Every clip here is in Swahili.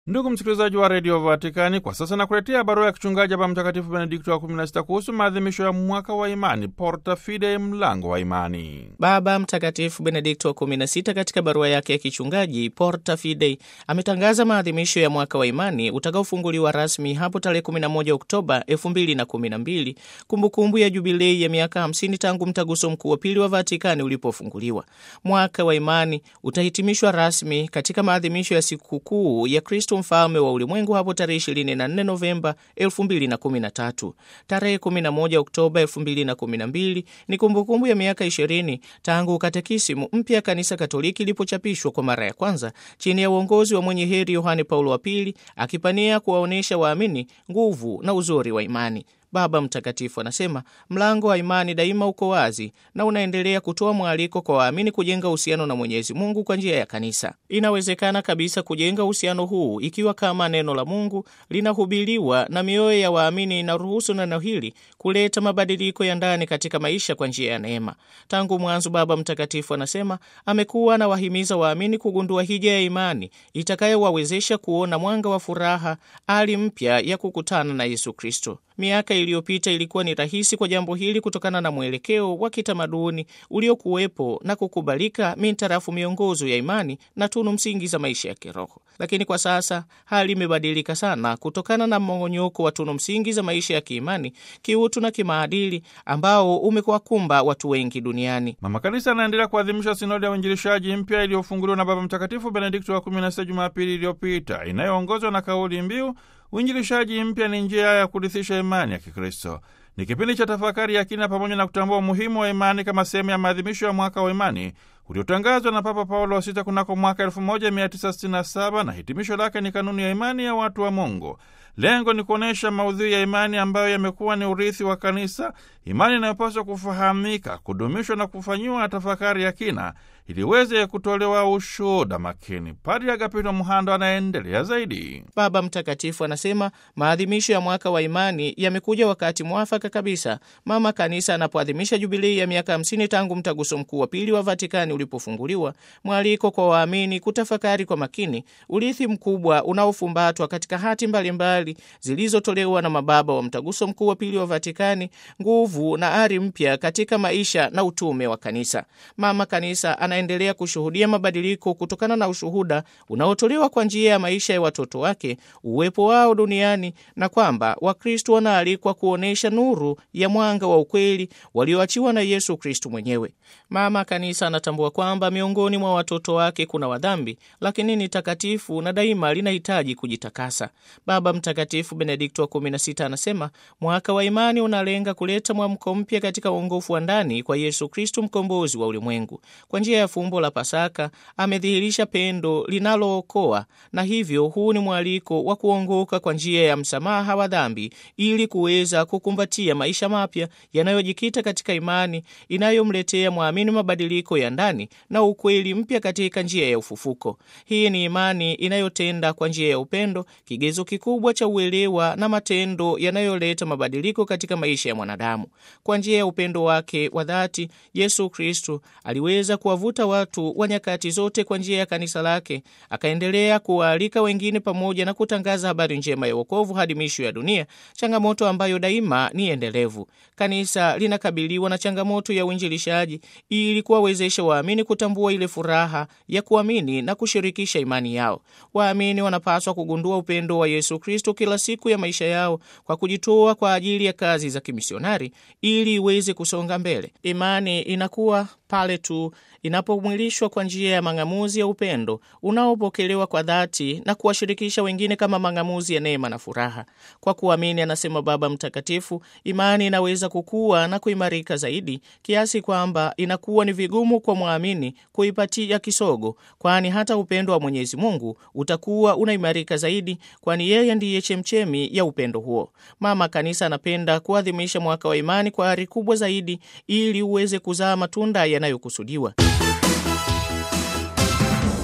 Ndugu msikilizaji wa redio Vatikani, kwa sasa nakuletea barua ya kichungaji hapa Mtakatifu Benedikto wa 16 kuhusu maadhimisho ya mwaka wa imani, Porta Fidei, mlango wa imani. Baba Mtakatifu Benedikto wa 16 katika barua yake ya kichungaji Porta Fidei ametangaza maadhimisho ya mwaka wa imani utakaofunguliwa rasmi hapo tarehe 11 Oktoba 2012, kumbukumbu ya jubilei ya miaka 50 tangu mtaguso mkuu wa pili wa Vatikani ulipofunguliwa. Mwaka wa imani utahitimishwa rasmi katika maadhimisho ya sikukuu ya Kristo mfalme wa ulimwengu hapo tarehe 24 Novemba 2013. Tarehe 11 Oktoba 2012 ni kumbukumbu ya miaka 20 tangu katekisimu mpya kanisa Katoliki ilipochapishwa kwa mara ya kwanza chini ya uongozi wa mwenye heri Yohane Paulo wa Pili, akipania kuwaonyesha waamini nguvu na uzuri wa imani. Baba Mtakatifu anasema mlango wa imani daima uko wazi na unaendelea kutoa mwaliko kwa waamini kujenga uhusiano na Mwenyezi Mungu kwa njia ya kanisa. Inawezekana kabisa kujenga uhusiano huu ikiwa kama neno la Mungu linahubiriwa na mioyo ya waamini inaruhusu neno hili kuleta mabadiliko ya ndani katika maisha kwa njia ya neema. Tangu mwanzo, Baba Mtakatifu anasema amekuwa anawahimiza waamini kugundua hija ya imani itakayowawezesha kuona mwanga wa furaha, hali mpya ya kukutana na Yesu Kristo. Miaka iliyopita ilikuwa ni rahisi kwa jambo hili kutokana na mwelekeo wa kitamaduni uliokuwepo na kukubalika mintarafu miongozo ya imani na tunu msingi za maisha ya kiroho. Lakini kwa sasa hali imebadilika sana kutokana na mmong'onyoko wa tunu msingi za maisha ya kiimani, kiutu na kimaadili ambao umekuwakumba watu wengi duniani. Mama Kanisa anaendelea kuadhimisha sinodi ya uinjilishaji mpya iliyofunguliwa na Baba Mtakatifu Benedikto wa 16 Jumapili iliyopita inayoongozwa na kauli mbiu uinjilishaji mpya ni njia ya kurithisha imani ya Kikristo. Ni kipindi cha tafakari ya kina pamoja na kutambua umuhimu wa imani kama sehemu ya maadhimisho ya mwaka wa imani uliotangazwa na Papa Paulo wa Sita kunako mwaka 1967 na hitimisho lake ni kanuni ya imani ya watu wa Mungu. Lengo ni kuonyesha maudhui ya imani ambayo yamekuwa ni urithi wa Kanisa, imani inayopaswa kufahamika, kudumishwa na kufanyiwa tafakari ya kina ili iweze kutolewa ushuhuda makini. Padri Agapito Mhando anaendelea zaidi. Baba Mtakatifu anasema maadhimisho ya mwaka wa imani yamekuja wakati mwafaka kabisa, mama Kanisa anapoadhimisha jubilei ya miaka 50 tangu mtaguso mkuu wa pili wa Vatikani ulipofunguliwa, mwaliko kwa waamini kutafakari kwa makini urithi mkubwa unaofumbatwa katika hati mbalimbali zilizotolewa na mababa wa mtaguso mkuu wa pili wa Vatikani, nguvu na ari mpya katika maisha na utume wa Kanisa. Mama Kanisa anaendelea kushuhudia mabadiliko kutokana na ushuhuda unaotolewa kwa njia ya maisha ya watoto wake, uwepo wao duniani, na kwamba Wakristo wanaalikwa kuonyesha nuru ya mwanga wa ukweli walioachiwa na Yesu Kristo mwenyewe. Mama Kanisa anatambua kwamba miongoni mwa watoto wake kuna wadhambi, lakini ni takatifu na daima linahitaji kujitakasa. Baba Mtakatifu Benedikto wa 16 anasema mwaka wa imani unalenga kuleta mwamko mpya katika uongofu wa ndani kwa Yesu Kristo, mkombozi wa ulimwengu. Kwa njia ya fumbo la Pasaka amedhihirisha pendo linalookoa, na hivyo huu ni mwaliko wa kuongoka kwa njia ya msamaha wa dhambi ili kuweza kukumbatia maisha mapya yanayojikita katika imani inayomletea mwamini mabadiliko ya ndani na ukweli mpya katika njia ya ufufuko. Hii ni imani inayotenda kwa njia ya upendo, kigezo kikubwa cha uelewa na matendo yanayoleta mabadiliko katika maisha ya mwanadamu. Kwa njia ya upendo wake wa dhati, Yesu Kristo aliweza kuwavuta watu wa nyakati zote kwa njia ya kanisa lake, akaendelea kuwaalika wengine pamoja na kutangaza habari njema ya wokovu hadi misho ya dunia, changamoto ambayo daima ni endelevu. Kanisa linakabiliwa na changamoto ya uinjilishaji ili kuwawezesha waamini kutambua ile furaha ya kuamini na kushirikisha imani yao. Waamini wanapaswa kugundua upendo wa Yesu Kristo kila siku ya maisha yao kwa kujitoa kwa ajili ya kazi za kimisionari ili iweze kusonga mbele. Imani inakuwa pale tu inapomwilishwa kwa njia ya mang'amuzi ya upendo unaopokelewa kwa dhati na kuwashirikisha wengine kama mang'amuzi ya neema na furaha. Kwa kuamini, anasema Baba Mtakatifu, imani inaweza kukua na kuimarika zaidi kiasi kwamba inakuwa ni vigumu kwa mwamini kuipatia kisogo, kwani hata upendo wa Mwenyezi Mungu utakuwa unaimarika zaidi, kwani yeye ndiye chemchemi ya upendo huo. Mama Kanisa anapenda kuadhimisha mwaka wa imani kwa ari kubwa zaidi ili uweze kuzaa matunda yanayokusudiwa.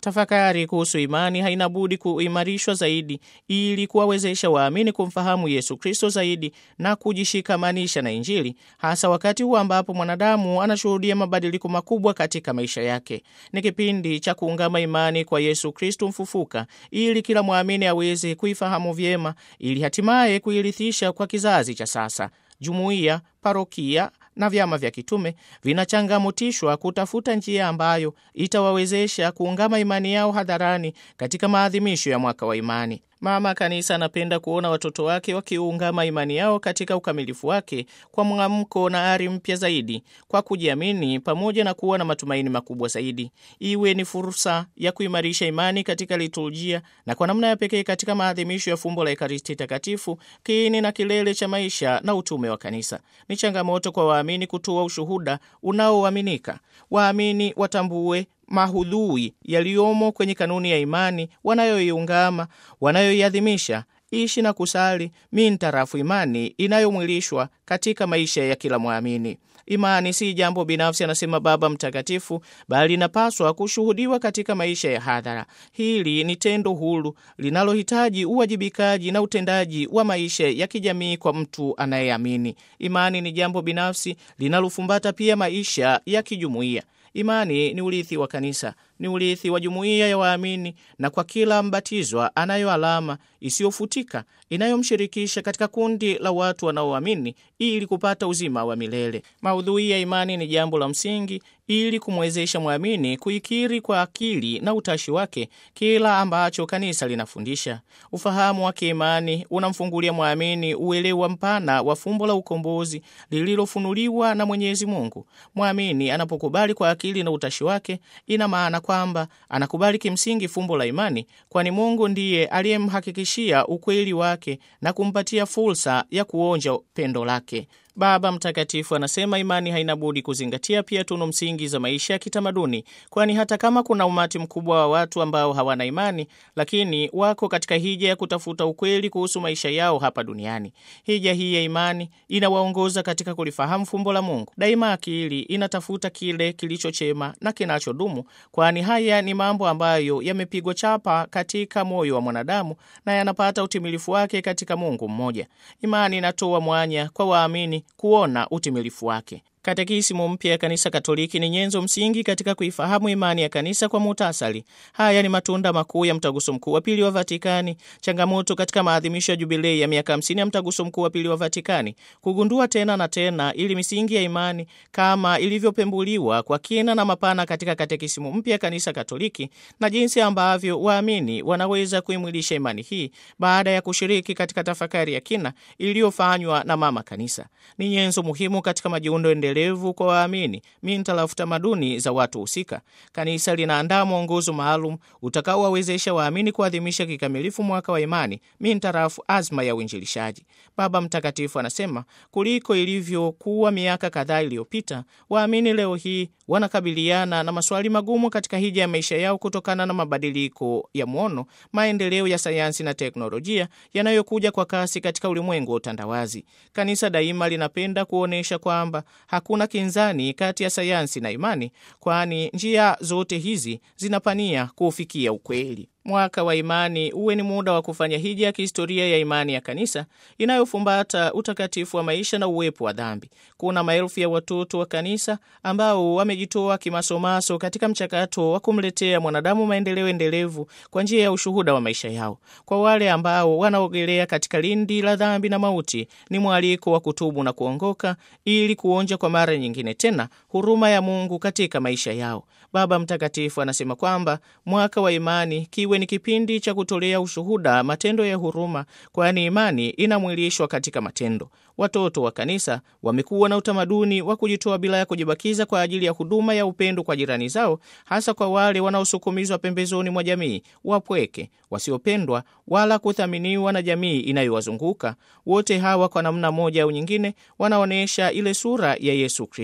Tafakari kuhusu imani haina budi kuimarishwa zaidi ili kuwawezesha waamini kumfahamu Yesu Kristo zaidi na kujishikamanisha na Injili, hasa wakati huu ambapo mwanadamu anashuhudia mabadiliko makubwa katika maisha yake. Ni kipindi cha kuungama imani kwa Yesu Kristo mfufuka, ili kila mwamini aweze kuifahamu vyema, ili hatimaye kuirithisha kwa kizazi cha sasa. Jumuiya, parokia na vyama vya kitume vinachangamotishwa kutafuta njia ambayo itawawezesha kuungama imani yao hadharani katika maadhimisho ya mwaka wa imani. Mama Kanisa anapenda kuona watoto wake wakiungama imani yao katika ukamilifu wake kwa mwamko na ari mpya zaidi, kwa kujiamini pamoja na kuwa na matumaini makubwa zaidi. Iwe ni fursa ya kuimarisha imani katika liturujia na kwa namna ya pekee katika maadhimisho ya fumbo la Ekaristi Takatifu, kiini na kilele cha maisha na utume wa Kanisa. Ni changamoto kwa waamini kutoa ushuhuda unaoaminika. Waamini watambue mahudhui yaliyomo kwenye kanuni ya imani wanayoiungama, wanayoiadhimisha, ishi na kusali mintarafu imani inayomwilishwa katika maisha ya kila mwamini. Imani si jambo binafsi, anasema Baba Mtakatifu, bali inapaswa kushuhudiwa katika maisha ya hadhara. Hili ni tendo huru linalohitaji uwajibikaji na utendaji wa maisha ya kijamii kwa mtu anayeamini. Imani ni jambo binafsi linalofumbata pia maisha ya kijumuiya. Imani ni urithi wa kanisa, ni urithi wa jumuiya ya waamini, na kwa kila mbatizwa anayo alama isiyofutika inayomshirikisha katika kundi la watu wanaoamini ili kupata uzima wa milele. Maudhui ya imani ni jambo la msingi ili kumwezesha mwamini kuikiri kwa akili na utashi wake kila ambacho kanisa linafundisha. Ufahamu wa kiimani unamfungulia mwamini uelewa mpana wa fumbo la ukombozi lililofunuliwa na Mwenyezi Mungu. Mwamini anapokubali kwa akili na utashi wake, ina maana kwamba anakubali kimsingi fumbo la imani, kwani Mungu ndiye aliyemhakikishia ukweli wake na kumpatia fursa ya kuonja pendo lake. Baba Mtakatifu anasema imani haina budi kuzingatia pia tunu msingi za maisha ya kitamaduni, kwani hata kama kuna umati mkubwa wa watu ambao hawana imani, lakini wako katika hija ya kutafuta ukweli kuhusu maisha yao hapa duniani. Hija hii ya imani inawaongoza katika kulifahamu fumbo la Mungu. Daima akili inatafuta kile kilicho chema na kinachodumu, kwani haya ni mambo ambayo yamepigwa chapa katika moyo wa mwanadamu na yanapata utimilifu wake katika Mungu mmoja. Imani inatoa mwanya kwa waamini kuona utimilifu wake. Katekisimu mpya ya Kanisa Katoliki ni nyenzo msingi katika kuifahamu imani ya kanisa kwa muhtasari. Haya ni matunda makuu ya mtaguso mkuu wa pili wa Vatikani, changamoto katika maadhimisho ya jubilei ya miaka 50 ya mtaguso mkuu wa pili wa Vatikani, kugundua tena na tena ili misingi ya imani kama ilivyopembuliwa kwa kina na mapana katika katekisimu mpya ya Kanisa Katoliki, na jinsi ambavyo waamini wanaweza kuimwilisha imani hii baada ya kushiriki katika tafakari ya kina iliyofanywa na Mama Kanisa. Ni nyenzo muhimu katika majiundo endelevu kwa waamini mintarafu tamaduni za watu husika. Kanisa linaandaa mwongozo maalum utakaowawezesha waamini kuadhimisha kikamilifu mwaka wa imani mintarafu azma ya uinjilishaji. Baba Mtakatifu anasema kuliko ilivyokuwa miaka kadhaa iliyopita, waamini leo hii wanakabiliana na maswali magumu katika hija ya maisha yao kutokana na mabadiliko ya mwono, maendeleo ya sayansi na teknolojia yanayokuja kwa kasi katika ulimwengu wa utandawazi. Kanisa daima linapenda kuonyesha kwamba hakuna kinzani kati ya sayansi na imani, kwani njia zote hizi zinapania kuufikia ukweli. Mwaka wa imani uwe ni muda wa kufanya hija ya kihistoria ya imani ya kanisa inayofumbata utakatifu wa maisha na uwepo wa dhambi. Kuna maelfu ya watoto wa kanisa ambao wamejitoa kimasomaso katika mchakato wa kumletea mwanadamu maendeleo endelevu kwa njia ya ushuhuda wa maisha yao. Kwa wale ambao wanaogelea katika lindi la dhambi na mauti, ni mwaliko wa kutubu na kuongoka ili kuonja kwa mara nyingine tena huruma ya Mungu katika maisha yao. Baba Mtakatifu anasema kwamba mwaka wa imani kiwe ni kipindi cha kutolea ushuhuda matendo ya huruma, kwani imani inamwilishwa katika matendo. Watoto wa kanisa wamekuwa na utamaduni wa kujitoa bila ya kujibakiza kwa ajili ya huduma ya upendo kwa jirani zao, hasa kwa wale wanaosukumizwa pembezoni mwa jamii, wapweke, wasiopendwa wala kuthaminiwa na jamii inayowazunguka. Wote hawa kwa namna moja au nyingine wanaonyesha ile sura ya Yesu Kristo.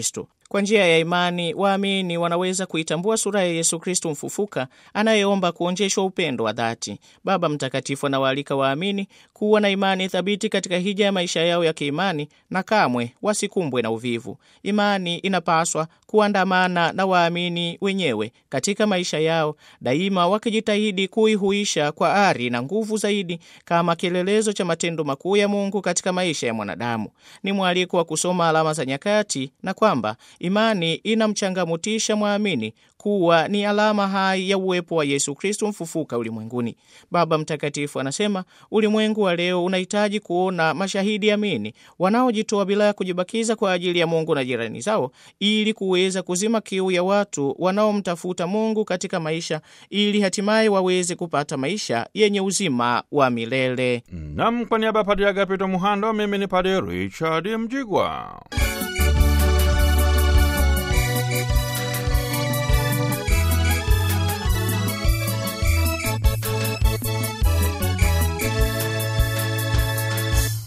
Kwa njia ya imani, waamini wanaweza kuitambua sura ya Yesu Kristo mfufuka anayeomba kuonjeshwa upendo wa dhati. Baba Mtakatifu anawaalika waamini kuwa na imani thabiti katika hija ya maisha yao ya kiimani na kamwe wasikumbwe na uvivu. Imani inapaswa kuandamana na waamini wenyewe katika maisha yao, daima wakijitahidi kuihuisha kwa ari na nguvu zaidi kama kielelezo cha matendo makuu ya Mungu katika maisha ya mwanadamu. Ni mwaliko wa kusoma alama za nyakati na kwamba imani inamchangamutisha mwamini kuwa ni alama hai ya uwepo wa Yesu Kristo mfufuka ulimwenguni. Baba Mtakatifu anasema ulimwengu wa leo unahitaji kuona mashahidi amini wanaojitoa bila ya kujibakiza kwa ajili ya Mungu na jirani zao, ili kuweza kuzima kiu ya watu wanaomtafuta Mungu katika maisha, ili hatimaye waweze kupata maisha yenye uzima wa milele. Nam, kwa niaba ya Padre Agapito Muhando, mimi ni Padre Richard Mjigwa.